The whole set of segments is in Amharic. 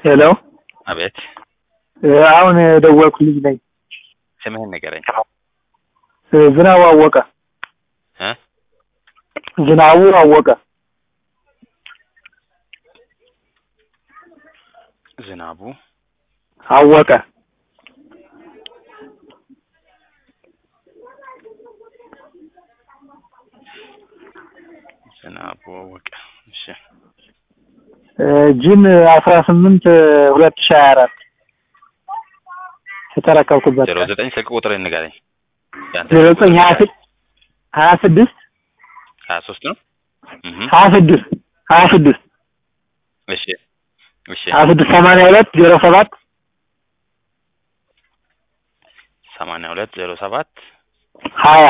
ሄሎ አቤት አሁን የደወልኩ ልጅ ነኝ። ስምህን ንገረኝ ዝናቡ አወቀ። እ ዝናቡ አወቀ። ዝናቡ አወቀ። ዝናቡ አወቀ እሺ ጂን አስራ ስምንት ሁለት ሺህ ሀያ አራት የተረከብኩበት ዜሮ ዘጠኝ ስልክ ቁጥር ንገረኝ ያንተ ዜሮ ዘጠኝ ሀያ ስድስት ሀያ ስድስት ሀያ ሶስት ነው እህ ሀያ ስድስት ሀያ ስድስት እሺ እሺ ሀያ ስድስት ሰማንያ ሁለት ዜሮ ሰባት ሰማንያ ሁለት ዜሮ ሰባት ሀያ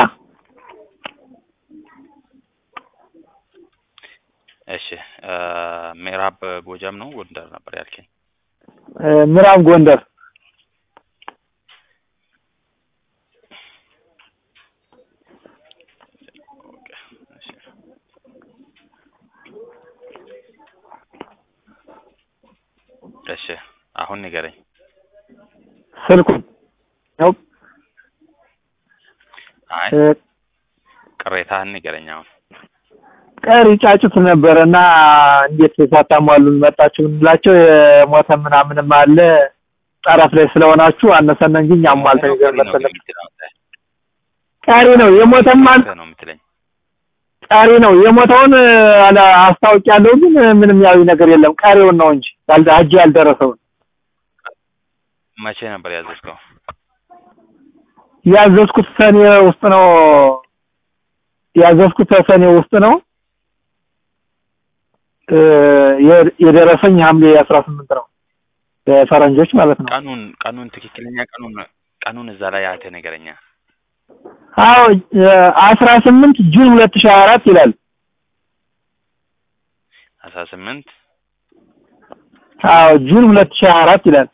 እሺ ምዕራብ ጎጃም ነው ጎንደር ነበር ያልከኝ ምዕራብ ጎንደር እሺ አሁን ንገረኝ ስልኩን ነው አይ ቅሬታህን ንገረኝ አሁን ቀሪ ጫጩት ነበረ እና እንዴት ሳታሟሉን መጣችሁ እንላቸው የሞተ ምናምንም አለ ጠረፍ ላይ ስለሆናችሁ አነሰነ እንጂ እኛ አሟልተን ይዘን መጥተን ቀሪ ነው የሞተም አለ ነው የምትለኝ ቀሪ ነው የሞተውን አለ አስታውቂያለሁ ግን ምንም ያዊ ነገር የለም ቀሪውን ነው እንጂ ያልደ እጅ ያልደረሰውን መቼ ነበር ያዘዝከው ያዘዝኩት ሰኔ ውስጥ ነው ያዘዝኩት ሰኔ ውስጥ ነው የደረሰኝ ሐምሌ አስራ ስምንት ነው በፈረንጆች ማለት ነው። ቀኑን ቀኑን ትክክለኛ ቀኑን ቀኑን እዛ ላይ ያተ ነገረኛ አዎ አስራ ስምንት ጁን ሁለት ሺህ አራት ይላል። አስራ ስምንት አዎ ጁን ሁለት ሺህ አራት ይላል።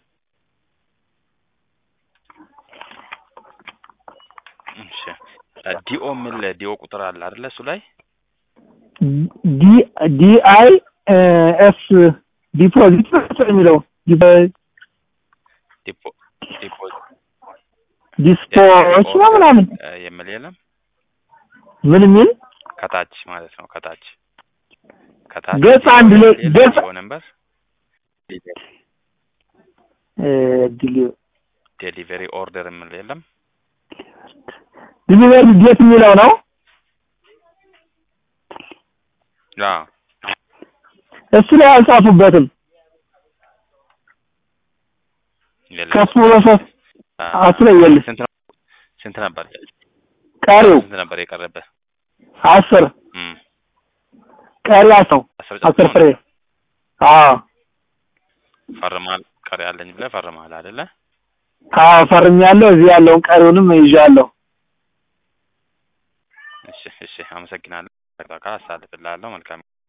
እሺ ዲኦ የሚል ዲኦ ቁጥር አለ አይደለ እሱ ላይ ዲ ዲ አይ ኤስ ዲፖዚት ነው የሚለው ዲፖ ዲፖ ዲስፖዎች ነው ምናምን የሚል የለም ምን የሚል ከታች ማለት ነው ከታች ከታች ገጽ አንድ ላይ ገጽ ዲኦ ነምበር ዴሊቨሪ ኦርደር የሚል የለም ዲሊቨሪ ዴት የሚለው ነው አዎ እሱ ላይ አልጻፉበትም። የለም ከፍ ብሎ ሶስት እሱ ላይ የለም። ስንት ነው ስንት ነበር ቀሪው ስንት ነበር የቀረበ አስር እም ቀሪ አስር አስር አስር ፍሬ አዎ ፈርማል ቀሪ አለኝ ብለህ ፈርማል አይደለ አዎ ፈርሜያለሁ። እዚህ ያለውን ቀሪውንም ይዣለሁ። እሺ እሺ አመሰግናለሁ። አሳልፍልሃለሁ መልካም